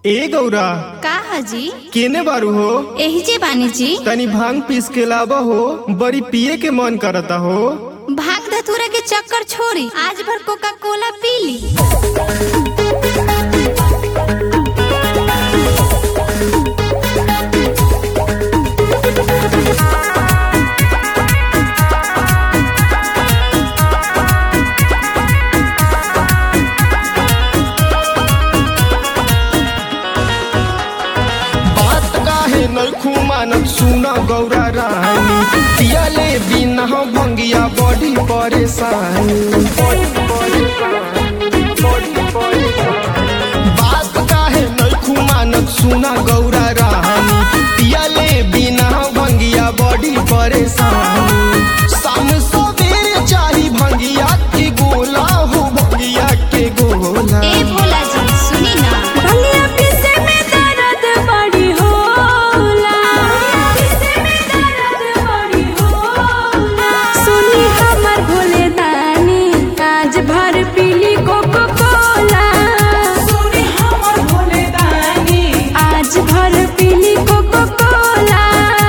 ए गौरा का हजी केने बारू हो एही जे बानी जी तनी भांग पीस के लावा हो बड़ी पिए के मन करता हो भाग धतूरा के चक्कर छोड़ी आज भर कोका कोला पी ली बात काहे नखू मानत सुना गौरा रानी पियाले बिना भंगिया बड़ी परेशानी बड़ी परेशानी, बड़ी परेशानी। बात काहे नखू मानत सुना गौरा रानी पियाले बिना भंगिया बड़ी परेशानी शाम सवेरे चाही भंगिया के गोला हो भंगिया के गोला ए भोला जी सुनी ना भंगिया पीसे में दर्द बड़ी होला पीसे में दर्द बड़ी होला सुनी हमर भोले दानी आज भर पीली कोको कोला सुनी हमर भोले दानी आज भर पीली कोको कोला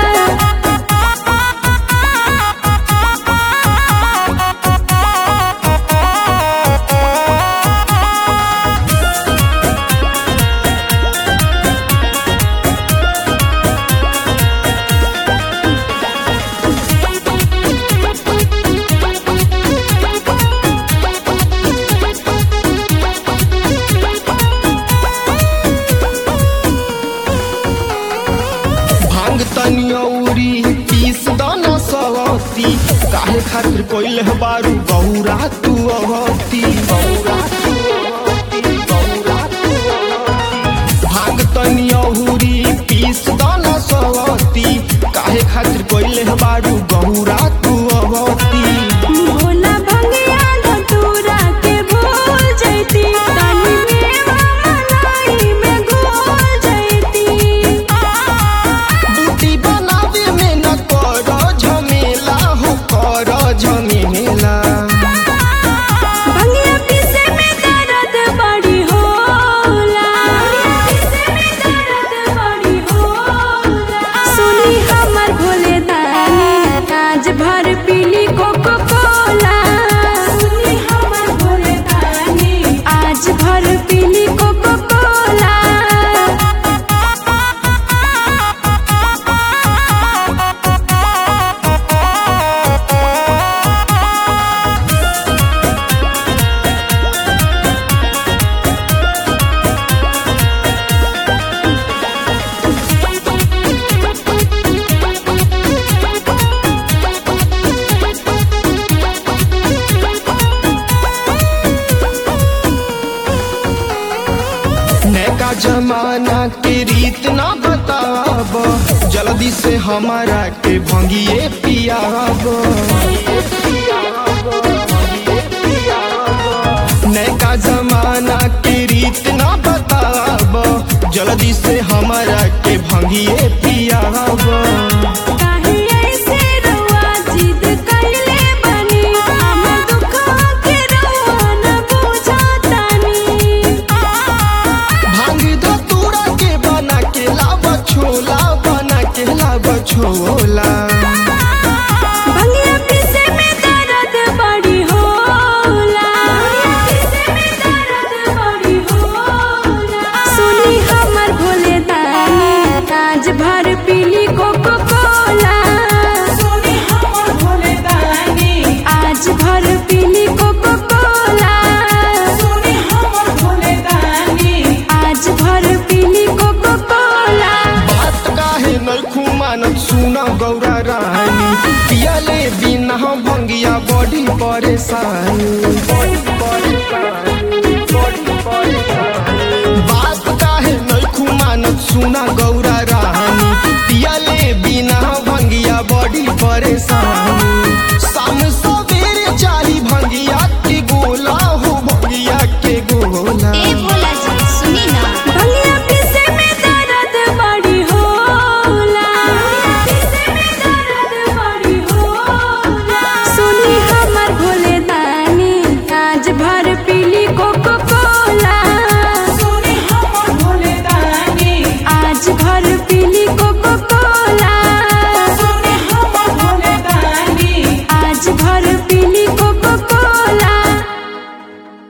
भांग तनी औरी पीस दाना सवती काहे खातिर कोइल है बारू गौरा तू अवती गौरा तू अवती, गौरा तू अवती। भांग तनी औरी पीस दाना सवती काहे खातिर कोइल है बारू गौरा तू अवती भोला भंगिया धतूरा के भूल जैती तनी मेवा मलाई में घोल जैती बूटी बनावे में न कर झमेला हो कर झमेला भंगिया पीसे में दर्द बड़ी होला पीसे में दर्द बड़ी होला सुनी हमर भोले दानी आज भर पीली कोको कोला सुनी हमर भोले दानी आज भर पीली कोको कोला नैका जमाना के रीत ना बताब जल्दी से हमारा के भंगिए पियाब नैका जमाना के रीत ना बताब जल्दी से हमारा के भंगिए पियाब काहे ऐसे रउआ जिद कइले बानी हम दुखवा के रउआ न बुझतानी भांग दो तूड़ा के बना के लाब छोला बना के लाब छोला भंगिया पीसे में दर्द बड़ी होला पीसे में दर्द बड़ी होला सुनी हमर भोले दानी आज भर पीली कोको कोला सुनी हमर भोले दानी आज भर पीली कोको कोला सुनी हमर भोले दानी आज भर पीली कोको कोला बात काहे नखू मानत सुना गौरा रानी पियाले बिना भंगिया बड़ी परेशानी बड़ी परेशानी, बड़ी परेशानी। बात काहे नखू मानत सुना गौरा रानी पियाले बिना भंगिया बड़ी परेशानी शाम सवेरे चाही भंगिया के गोला हो भंगिया के गोला ए भोला जी सुनी ना भंगिया पीसे में दर्द बड़ी होला पीसे में दर्द बड़ी होला सुनी हमर भोले दानी आज पीली को